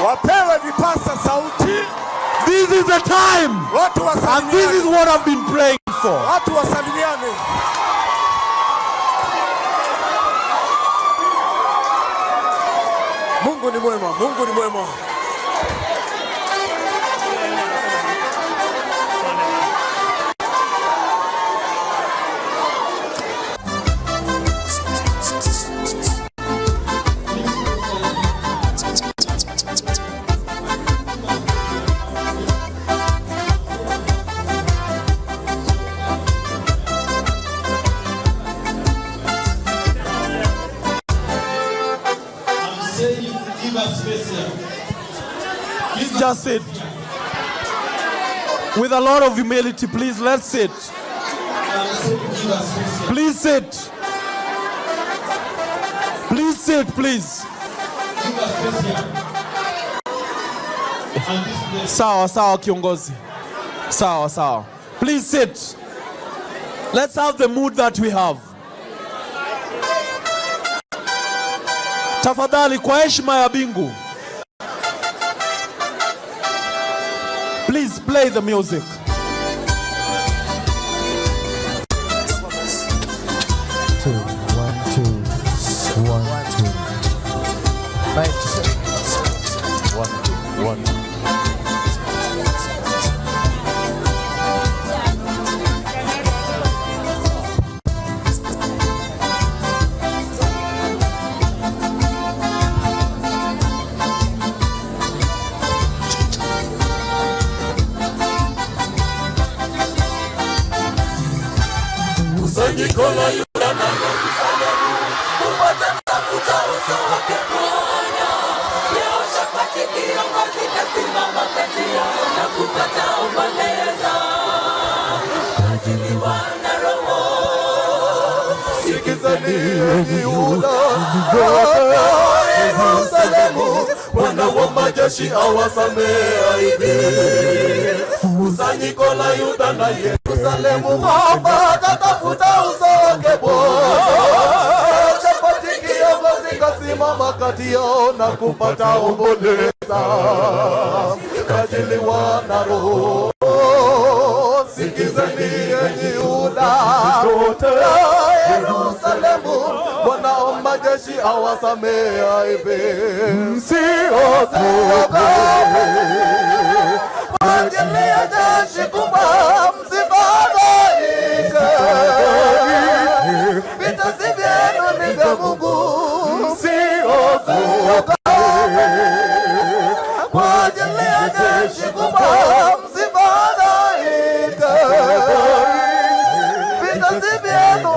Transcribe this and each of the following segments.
wapewe vipasa sauti, This is the time. watu And this is wasalimiane, what I've been praying for. watu wasalimiane. Mungu ni mwema, Mungu ni mwema. I'm saying you give us space here. Please just sit. With a lot of humility, please let's sit. I'm saying you give us space here. Please sit. Please sit, please. Give us space here. And this place. Sawa, sawa, kiongozi. Sawa, sawa. Please sit. Let's have the mood that we have. Tafadhali kwa heshima ya bingu. Please play the music. two, one, two, one, two. Mic check. One, two, one. kusanyiko la Yuda na Yerusalemu upate tafuta uso wake Bwana. Yehoshafati kiongozi kasimama kati yao na kupata umbeleza ajiliwa na Roho. Sikizeni enyi Yuda Yerusalemu, Bwana wa majeshi awasamea hivi kusanyiko la Yuda na Yerusalemu kwamba tatafuta uso wake Bwana. Shafati kiongozi kasimama kati yao na kupata omboleza, kajiliwa na Roho. Sikizeni enyi Yuda wote Yerusalemu, Bwana wa majeshi awasamea hivi, msiogope kwa ajili ya jeshi kubwa msifadhaike. Vita si vyenu, ni vya Mungu, msiogope kwa ajili ya jeshi kubwa msifadhaike. Vita si vyenu,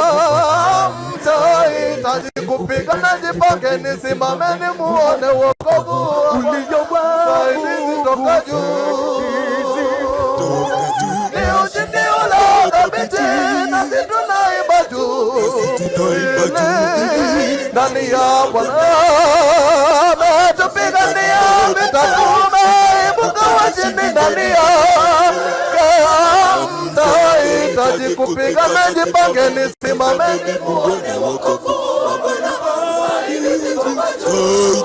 mtahitaji kupigana, jipangeni, simameni, muone wokovu Saidizi toka juu. Ni ushindi ule thabiti, nasi tunaimba juu. Ndani ya Bwana ametupigania vita, tumeibuka washindi ndani yake. Mtahitaji kupigana, jipangeni, simameni, muone wokovu wa Bwana. Saidizi toka juu.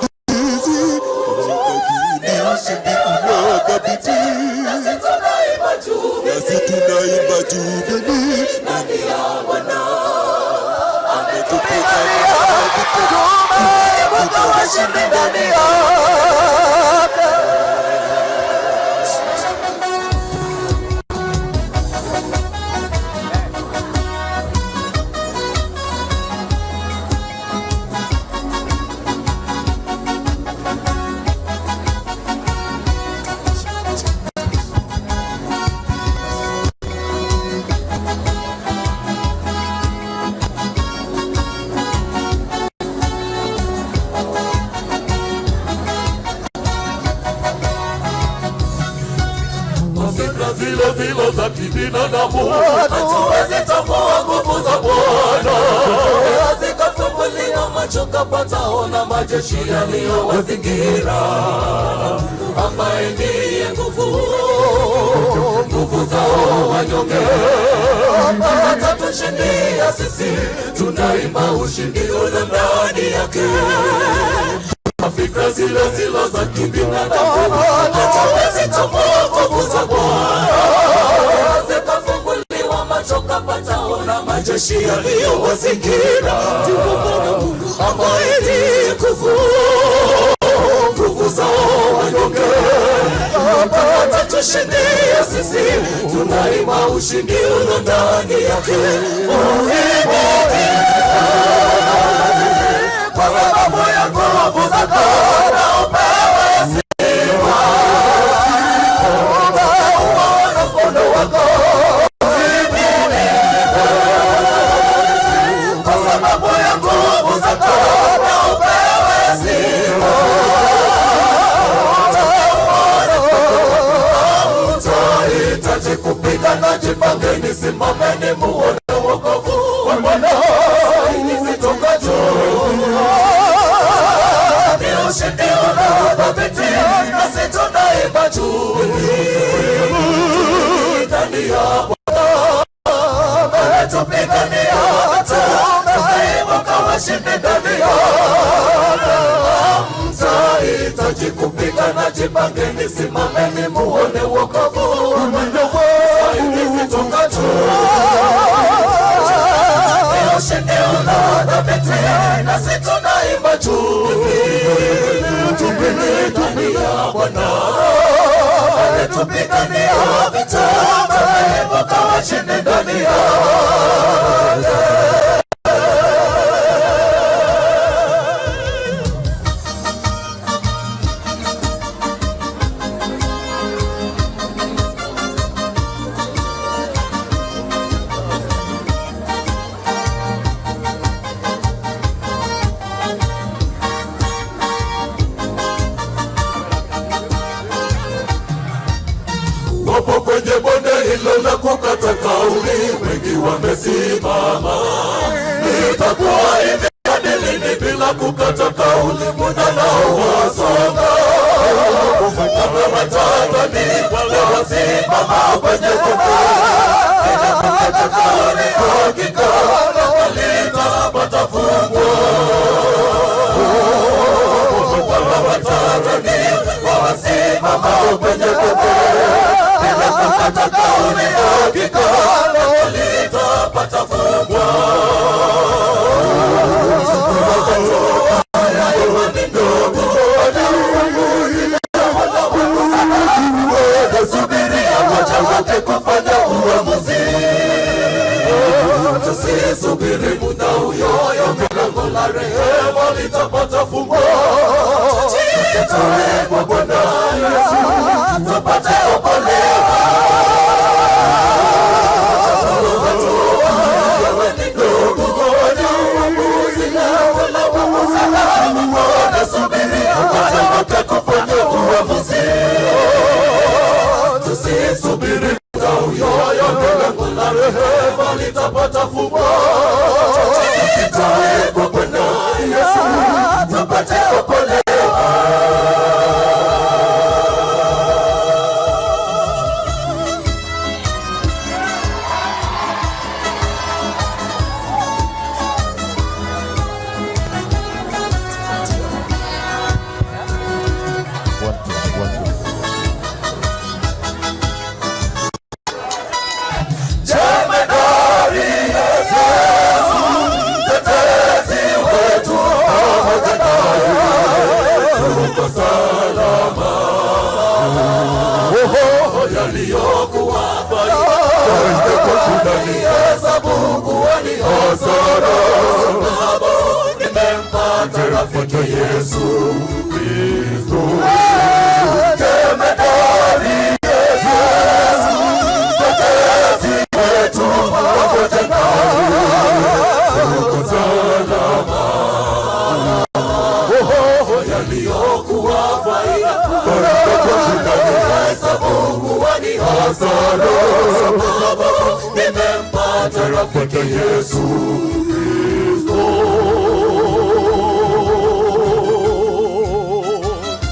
Nasi tunaimba juu, nasi tunaimba juu, ndani ya Bwana ametupigania tumeibuka washindi ndani yake. Fikra zile zile za kibinadamu hatuwezi tambua nguvu za Bwana. Zikafumbuliwa macho kapataona majeshi yaliyowazingira, ambaye ndiye nguvu nguvu zao wanyonge. Atatushindia sisi, tunaimba ushindi ule ndani yake fikra zile zile za kibinadamu hatuwezi tambua nguvu za Bwana zikafunguliwa macho kapata ona majeshi yaliyowazingira ndipo Bwana Mungu ambaye nguvu nguvu zao wanyonge watatushindia sisi tunaima ushindi uno ndani yake uhimidi kwa sababu ya nguvu zako na upewe sifa umeuona mkono wako uhimidi kwa sababu ya nguvu zako na upewe sifa utahitaji kupigana, jipangeni, simameni, muone wokovu wa Bwana ili zitoka juu. Ni ushindi unaothabiti, nasi tunaimba juu ndani ya Bwana ametupigania vita, tumeibuka washindi ndani ya mtahitaji kupigana, jipangeni, simameni, muone wokovu saidizi toka juu. Ni ushindi unaothabiti, nasi tunaimba juu tupini ndani ya Bwana ametupigania vita, tumeibuka washindi ndani ya wapo kwenye bonde hilo la kukata kauli, wengi wamesimama. Itakuwa hivi hadi lini bila kukata kauli? Muda nao wasonga, kama watata ni wale wasimama kwenye bonde bila kukata kauli, hakika litapata fungwa. Kama watata ni wasimama kwenye bonde hata kauli hakika litapata fungwa. Imani ndogo subiria waja wake kufanya uamuzi. Tusisubiri muda uyoyo, milango la rehema litapata fungwa. Tujitoe kwa Bwana Yesu tupate okolewa. Tusisubiri muda uyoyo, milango la rehema litapata fungwa. Tujitoe kwa Bwana Yesu tupate okolewa. One, two, one, two. Jemedari Yesu, mtetezi wetu, pamoja naye tuko salama. Oho, yaliyokuwa faida tunaihesabu kuwa ni hasara, sababu nimempata rafiki Yesu Kristo. Jemedari Yesu, mtetezi wetu, pamoja naye tuko salama. Oho, yaliyokuwa faida hesabu kuwa ni hasara, sababu nimempata rafiki Yesu Kristo.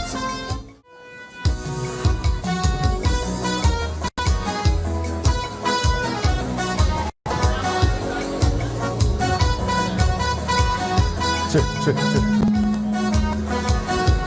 Check, check, check.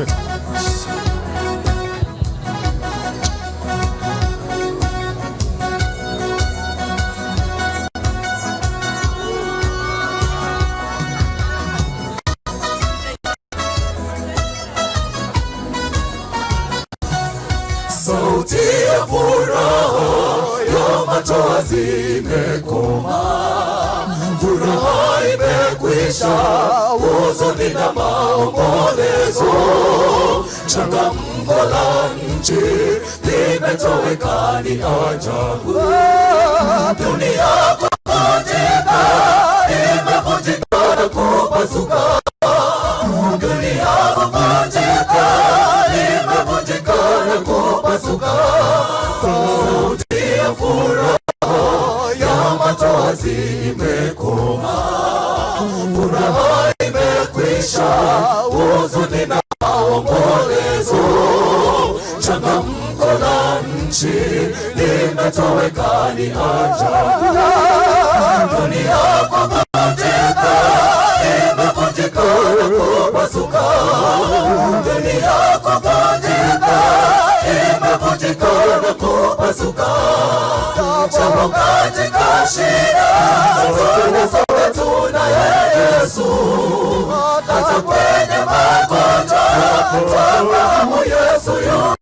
sauti ya furaha ya machozi imekoma, furaha imekwisha, huzuni na maombolezo, changamko la nchi limetoweka, ni ajabu. Dunia kuvunjika, imevunjika na kupasuka, dunia kuvunjika, imevunjika na kupasuka, sauti ya furaha ya machozi imekoma, furaha imekwisha, huzuni na maombolezo, changamko la nchi limetoweka, ni ajabu. Dunia kuvunjika, imevunjika na kupasuka, dunia kuvunjika, imevunjika na kupasuka, jambo katika shida, tunasonga tunaye Yesu, hata kwenye magonjwa, twafahamu Yesu yu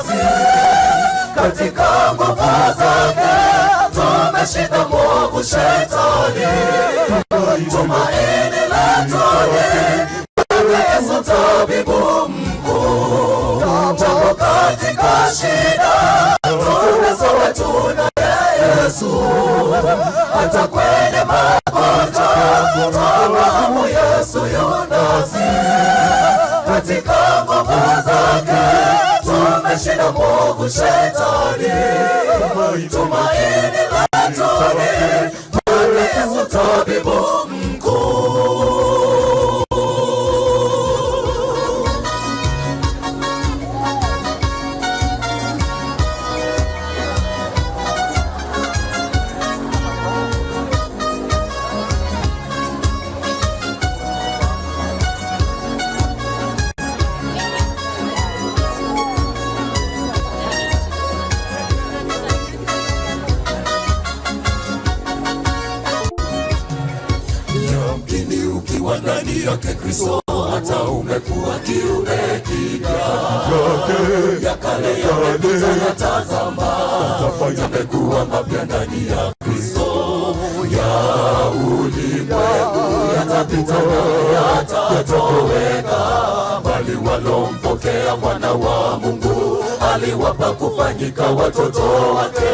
katika nguvu zake tumeshinda mwovu shetani, tumaini letu ni kwake Yesu tabibu mkuu. Jambo katika shida tunasonga tunaye Yesu, hata kwenye magonjwa twafahamu Yesu yu nasi katika nguvu zake tumeshinda mwovu shetani, tumaini letu ni kwake Yesu tabibu mkuu. Yamkini ukiwa ndani yake Kristo, hata umekuwa kiumbe kipya, ya kale yamepita, na tazama yamekuwa mapya ndani ya Kristo. Ya ulimwengu yatapita na yatatoweka, bali walompokea mwana wa Mungu aliwapa kufanyika watoto wake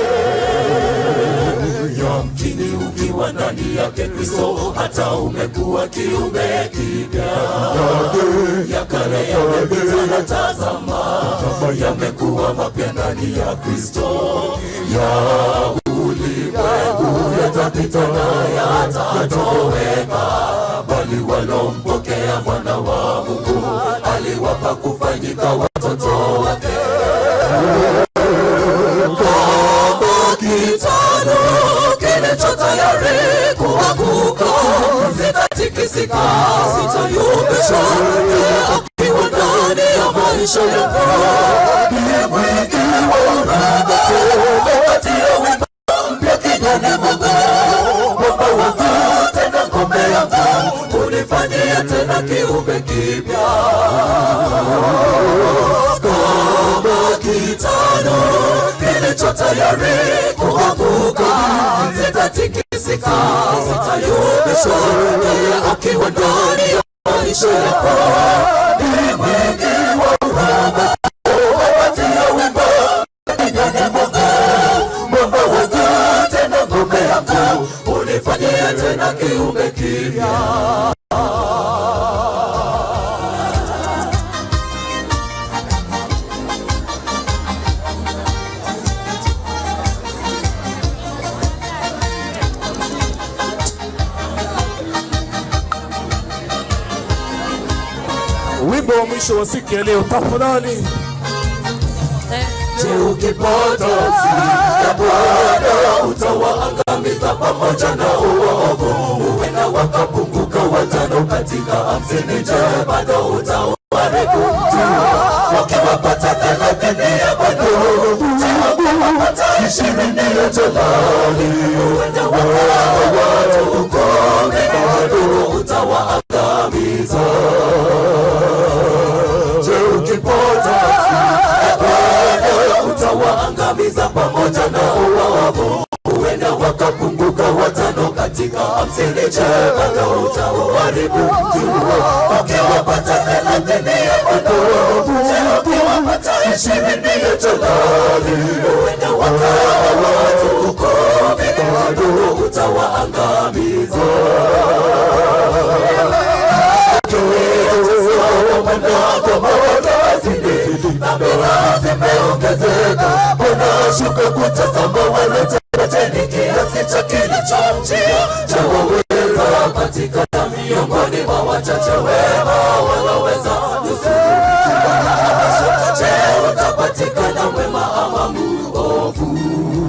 yamkini ukiwa ndani yake Kristo, hata umekuwa kiumbe kipya, ya kale yamepita, na tazama yamekuwa mapya ndani ya Kristo. Ya ulimwengu yatapita na yatatoweka, bali walompokea mwana wa Mungu aliwapa kufanyika watoto wake. kitano kilicho tayari kuanguka, sitatikisika, sitayumbishwa, yeye akiwa ndani ya maisha yako. Ndiye mwingi wa huruma, nipatie wimbo mpya kinywani mwangu, mwamba wangu tena ngome yangu, unifanyie tena kiumbe kipya kama kitano kilicho tayari kuanguka, sitatikisika, sitayumbishwa, yeye akiwa ndani ya maisha yako. Ni mwingi wa huruma, wapatia wimbo kinywani mwangu, mwamba wangu tena ngome yangu, unifanyie tena kiumbe kipya. Wimbo wa mwisho wa siku ya leo tafadhali. Je, ukipata ya Bwana utawaangamiza pamoja na uovu, uwe na wakapunguka watano katika hamsini. Je, bado utawa watawaribu wakiwapata thelathini ya bado wakiwapata ishirini ya jalali huenda wakawa watu ukome bado utawaangamiza je ukipota bado utawaangamiza pamoja na uwawavu huenda wakapunguka watano katika hamsini je bado utawaharibu jua ukiwapata thelathini ya bado je ukiwapata ishirini ya jalali huenda wakawa watu ukome bado utawaangamiza zimeongezeka unashuka kutazama walotarajeni kiasi cha kilichomjia cha waweza patikana miongoni mwa wachache wema waloweza nusuru akashuka je utapatikana mwema ama muovu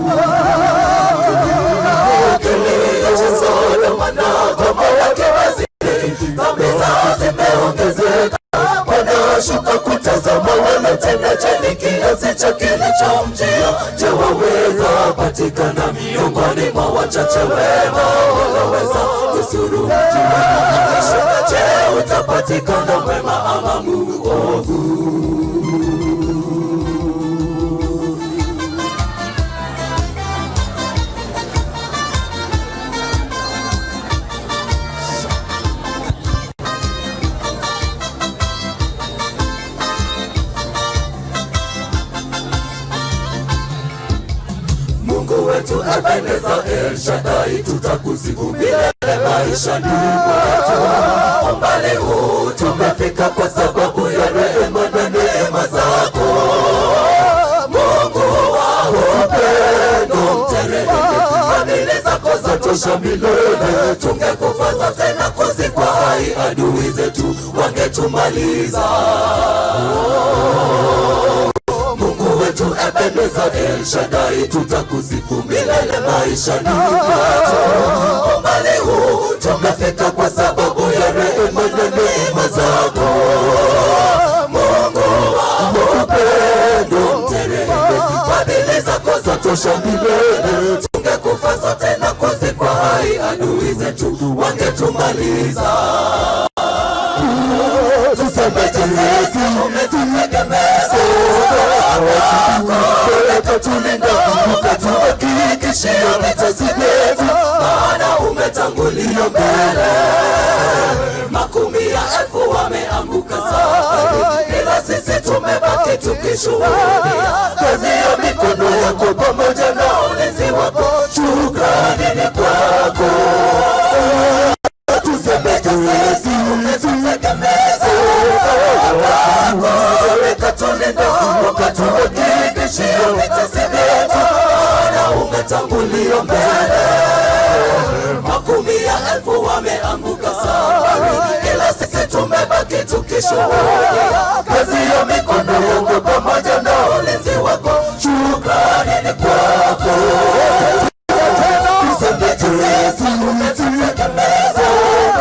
kilio cha Sodoma na Gomora kiwazidi dhambi zao zimeongezeka wanashuka kutazama wanatenda cheni kiasi cha kilichomjia je waweza patikana miongoni mwa wachache wema wanaweza nusuru mji akashuka je utapatikana mwema ama muovu Mungu wetu Ebeneza El Shaddai, tutakusifu milele maishani mwetu. Umbali huu tumefika kwa sababu ya rehema na neema zako. Mungu wa upendo mteremke, fadhili zako zatosha milele. Tungekufa zote na kuzikwa hai, adui zetu wangetumaliza. Mungu wetu Ebeneza El Shaddai, tutakusifu milele maishani mwetu. Umbali huu tumefika kwa sababu ya rehema na neema zako. Mungu wa upendo mteremke, fadhili zako zatosha milele. Tungekufa zote na kuzikwa hai, adui zetu wangetumaliza. Tusemete Yesu umetutegemeza ukatulinda ukatuhakikishia vitesi vyetu, maana umetangulia mbele. Makumi ya elfu wameanguka safari, ila sisi tumebaki tukishuhudia kazi ya mikono yako pamoja na ulinzi wako. Shukrani ni kwako. Tusemete Yesu umetutegemeza ukatulinda ukatuhakikishia vitesi vyetu, maana umetangulia mbele. Makumi ya elfu wameanguka safari, ila sisi tumebaki tukishuhudia kazi ya mikono yako pamoja na ulinzi wako. Shukrani ni kwako. Tusemete Yesu umetutegemeza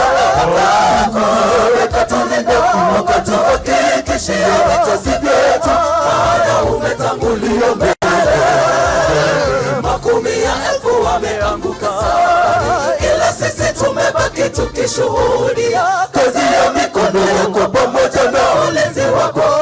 ukatulinda ukatuhakikishia vitesi vyetu, maana umetangulia mbele. Makumi ya elfu wameanguka safari, ila sisi tumebaki tukishuhudia kazi ya mikono yako pamoja na ulinzi wako.